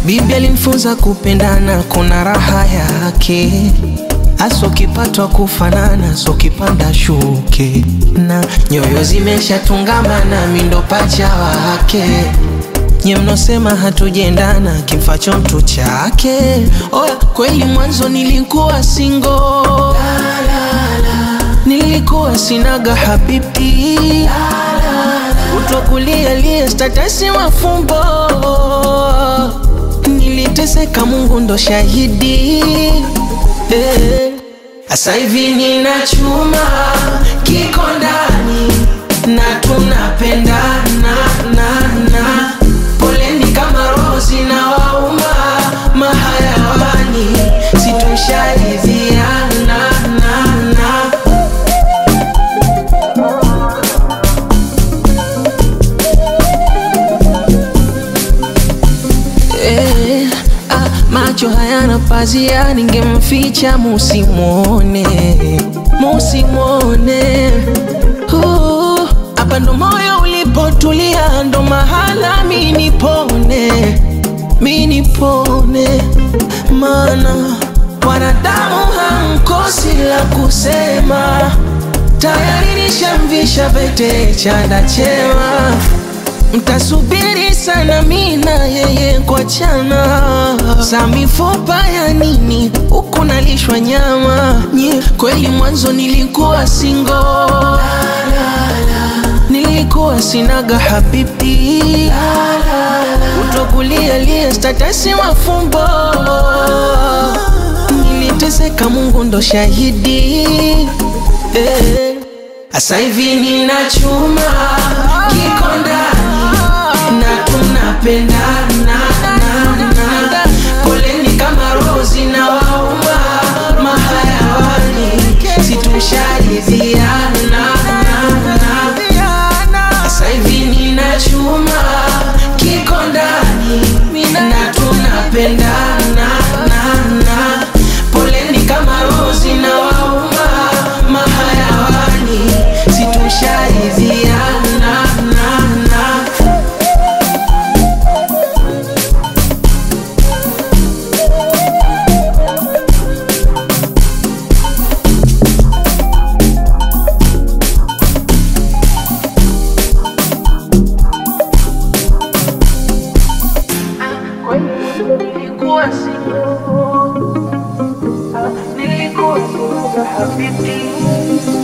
Bibi alimfunza kupendana, kuna raha yake hasa ukipatwa kufanana, so kipanda shuke na nyoyo zimeshatungamana, mindo pacha wake nye mnosema hatujendana, kimfacho mtu chake. Oya, kweli mwanzo nilikuwa singo, nilikuwa sinaga habibi, utokulia lie statasi mafumbo, niliteseka, Mungu ndo shahidi eh. Asa hivi nina chuma kiko ndani na tunapendana na na poleni kama rozi na wauma mahayawani situsharidhiana na na Eh, ah, macho hayana pazia, ningemficha musimwone, musimwone. Uh, Hapa ndo moyo ulipotulia, ndo mahala mi nipone, mi nipone, mana wanadamu hamkosi la kusema, tayari nishamvisha pete chanda chema Mtasubiri sana mina yeye kwa chana za mifupa ya nini huku nalishwa nyama nye kweli mwanzo nilikuwa singo nilikuwa sinaga habibi utokulia lie statasi mafumbo niliteseka Mungu ndo shahidi eh. Asa hivi nina chuma kiko ndani na tunapendana na na poleni kama rozi na wauma mahayawani situsharidhiana na na Asa hivi nina chuma kiko ndani na tunapendana na na poleni kama rozi na wauma mahayawani situsharidhiana na na nilikuwa singo, nilikuwa singo habibi